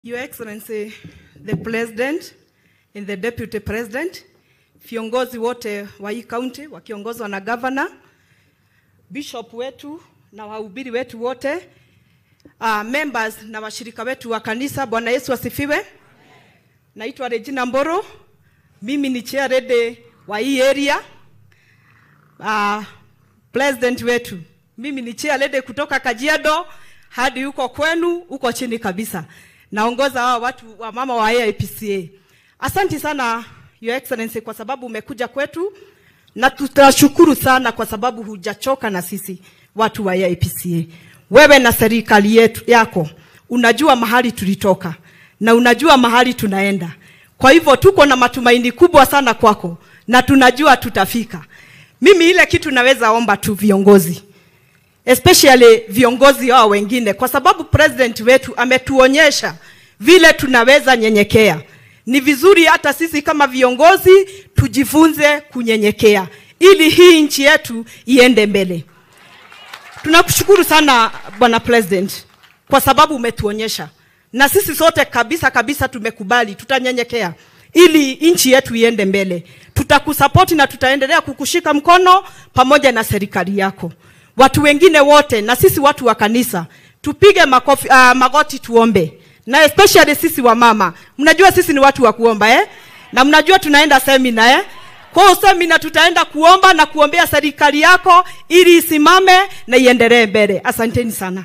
Your Excellency, the President and the Deputy President, viongozi wote wa hii kaunti wakiongozwa na governor, bishop wetu na wahubiri wetu wote, uh, members na washirika wetu wa kanisa, Bwana Yesu asifiwe. Naitwa Regina Mboro, mimi ni chairlady wa hii area. Uh, president wetu, mimi ni chairlady kutoka Kajiado hadi huko kwenu huko chini kabisa naongoza hawa watu wa mama wa AIPCA. Asanti sana Your Excellency kwa sababu umekuja kwetu na tutashukuru sana kwa sababu hujachoka na sisi watu wa AIPCA. Wewe na serikali yetu yako unajua mahali tulitoka na unajua mahali tunaenda. Kwa hivyo tuko na matumaini kubwa sana kwako na tunajua tutafika. Mimi ile kitu naweza omba tu viongozi especially viongozi hao wengine, kwa sababu president wetu ametuonyesha vile tunaweza nyenyekea. Ni vizuri hata sisi kama viongozi tujifunze kunyenyekea, ili hii nchi yetu iende mbele. Tunakushukuru sana bwana president, kwa sababu umetuonyesha, na sisi sote kabisa kabisa tumekubali, tutanyenyekea ili nchi yetu iende mbele. Tutakusapoti na tutaendelea kukushika mkono pamoja na serikali yako watu wengine wote na sisi watu wa kanisa tupige makofi, uh, magoti tuombe, na especially sisi wa mama. Mnajua sisi ni watu wa kuomba eh? na mnajua tunaenda semina eh? Kwa hiyo semina tutaenda kuomba na kuombea serikali yako ili isimame na iendelee mbele. Asanteni sana.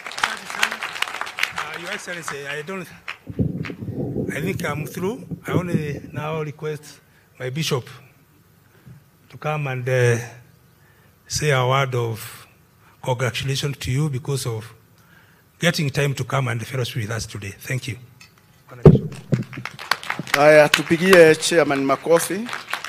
Uh, Your Excellency, I don't. I think I'm through. I only now request my bishop to come and uh, say a word of congratulations to you because of getting time to come and fellowship with us today. Thank you. Haya, tupigie chairman makofi.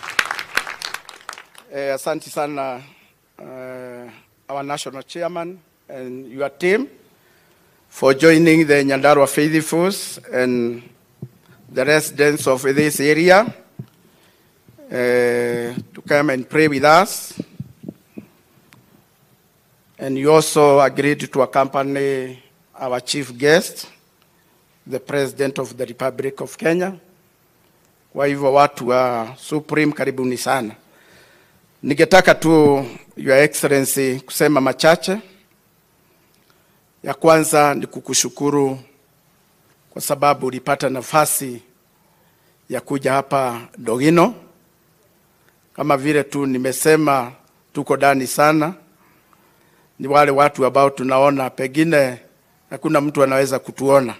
Eh, asanti sana uh, our national chairman and your team for joining the Nyandarua Faithfuls and the residents of this area uh, to come and pray with us. And you also agreed to accompany our chief guest, the President of the Republic of Kenya. Kwa hivyo watu wa Supreme, karibuni sana. Ningetaka tu Your Excellency kusema machache. Ya kwanza ni kukushukuru kwa sababu ulipata nafasi ya kuja hapa Dogino. Kama vile tu nimesema, tuko ndani sana ni wale watu ambao tunaona pengine hakuna mtu anaweza kutuona,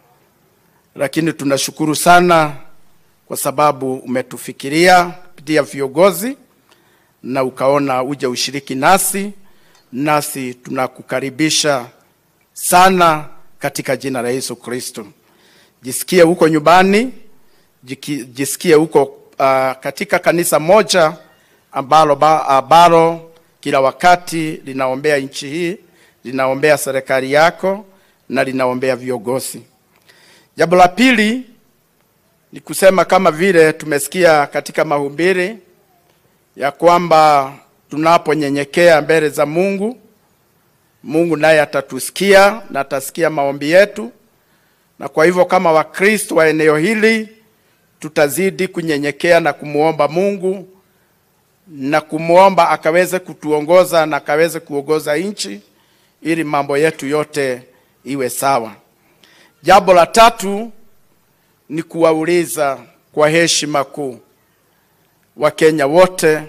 lakini tunashukuru sana kwa sababu umetufikiria kupitia viongozi na ukaona uje ushiriki nasi, nasi tunakukaribisha sana katika jina la Yesu Kristo. Jisikie huko nyumbani, jiki- jisikie huko uh, katika kanisa moja ambalo, ba- ambalo kila wakati linaombea nchi hii, linaombea serikali yako na linaombea viongozi. Jambo la pili ni kusema kama vile tumesikia katika mahubiri ya kwamba tunaponyenyekea mbele za Mungu, Mungu naye atatusikia na atasikia maombi yetu, na kwa hivyo kama Wakristo wa eneo hili tutazidi kunyenyekea na kumwomba Mungu na kumwomba akaweze kutuongoza na akaweze kuongoza nchi ili mambo yetu yote iwe sawa. Jambo la tatu ni kuwauliza kwa heshima kuu Wakenya wote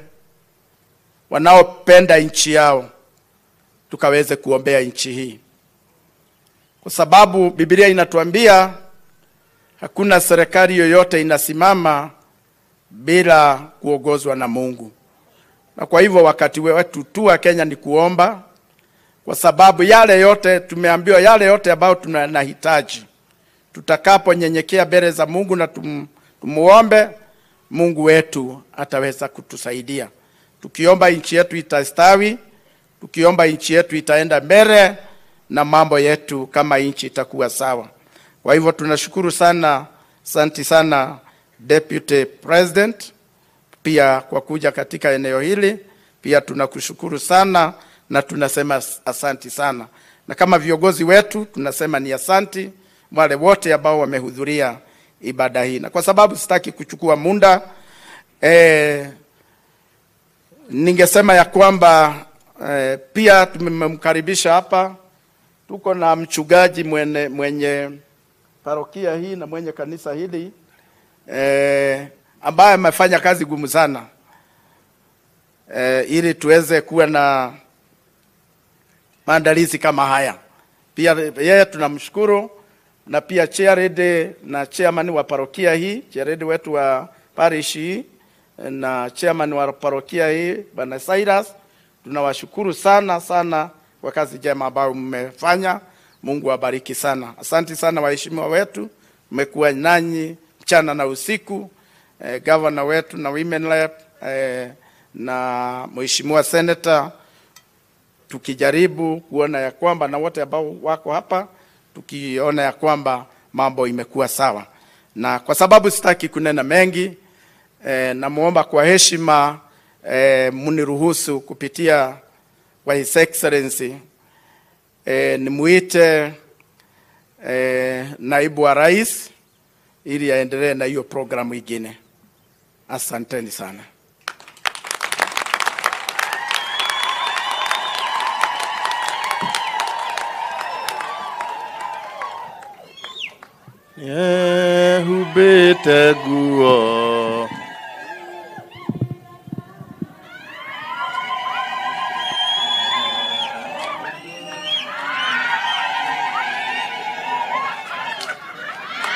wanaopenda nchi yao tukaweze kuombea nchi hii, kwa sababu Biblia inatuambia hakuna serikali yoyote inasimama bila kuongozwa na Mungu. Na kwa hivyo wakati wetu tu wa Kenya ni kuomba, kwa sababu yale yote tumeambiwa, yale yote ambayo tunahitaji, tutakaponyenyekea mbele za Mungu na tum, tumuombe Mungu wetu ataweza kutusaidia. Tukiomba nchi yetu itastawi, tukiomba nchi yetu itaenda mbele na mambo yetu kama nchi itakuwa sawa. Kwa hivyo tunashukuru sana, santi sana Deputy President pia kwa kuja katika eneo hili. Pia tunakushukuru sana na tunasema asanti sana, na kama viongozi wetu tunasema ni asanti wale wote ambao wamehudhuria ibada hii, na kwa sababu sitaki kuchukua muda eh, ningesema ya kwamba eh, pia tumemkaribisha hapa, tuko na mchungaji mwenye, mwenye parokia hii na mwenye kanisa hili eh, ambaye amefanya kazi gumu sana eh, ili tuweze kuwa na maandalizi kama haya. Pia yeye tunamshukuru na pia chairlady na chairman wa parokia hii, chairlady wetu wa parish hii na chairman wa parokia hii Bwana Cyrus, tunawashukuru sana sana kwa kazi njema ambayo mmefanya. Mungu awabariki sana. Asante sana waheshimiwa wetu, mmekuwa nanyi mchana na usiku. Eh, governor wetu na women rep eh, na mheshimiwa senator tukijaribu kuona ya kwamba na wote ambao wako hapa tukiona ya kwamba mambo imekuwa sawa, na kwa sababu sitaki kunena mengi eh, namwomba kwa heshima eh, mniruhusu kupitia kwa His Excellency eh, nimuite eh, naibu wa rais ili aendelee na hiyo programu ingine. Asanteni sana. Yehumbĩte nguo